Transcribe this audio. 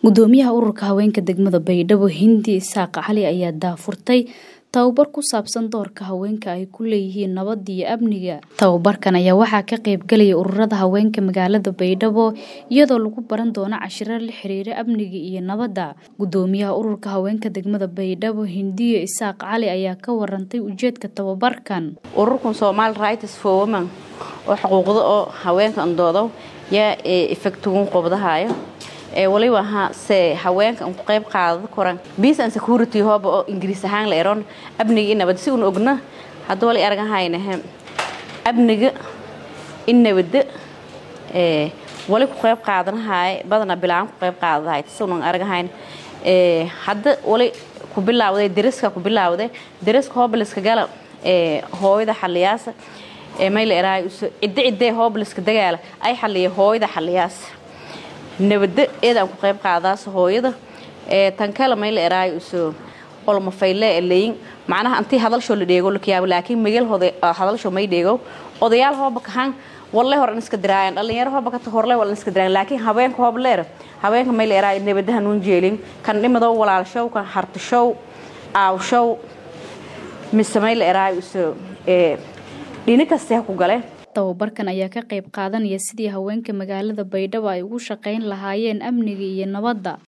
gudoomiyaha ururka haweenka degmada baydhabo hindi isaaq cali ayaa daafurtay tababar ku saabsan doorka haweenka ay ku leeyihiin nabadda iyo amniga tababarkan ayaa waxaa ka qaybgalaya ururada haweenka magaalada baydhabo iyadoo lagu baran doono cashiro la xiriira amniga iyo nabadda gudoomiyaha ururka haweenka degmada baydhabo hindiyo isaaq cali ayaa ka warantay ujeedka tababarkan ururkan somaali rights for women oo xuquuqda oo haweenka andoodo yaa effectugun qobdahayo waliba se haweenka ku qayb qaadada koran peace and security hooba oo ingiriis ahaan la eron amniga in nabad si un ogna hadda wali argahaynahe amniga in nabada wali ku qayb qaadanahay badana bilaan ku qayb qaadadahay sunan argahayn hadda wali ku bilaawday deriska ku bilaawday deriska hoobaliska gala hooyada xaliyaasa mayla eraay cidde ciddee hoobaliska dagaala ay xaliya hooyada xaliyaasa nabada eedaan ku qayb qaadaas hooyada tan kale mayla eraay uso olmafayle leyin macnaha antii hadalsho la dheego lakiyaabo laakiin migel hadalsho may dheego odayaal hooba kahan walle horan iska diraayan dhalinyaro hooba kata horle walan iska diraayan laakiin haweenka hoob leer haweenka mayla eraay nabadaha nuun jeelin kan dhimado walaalshow kan hartashow aawshow mise mayla eraay uso dhini kastee ku gale tababarkan ayaa ka qayb qaadanaya sidii haweenka magaalada baydhabo ay ugu shaqayn lahaayeen amniga iyo nabadda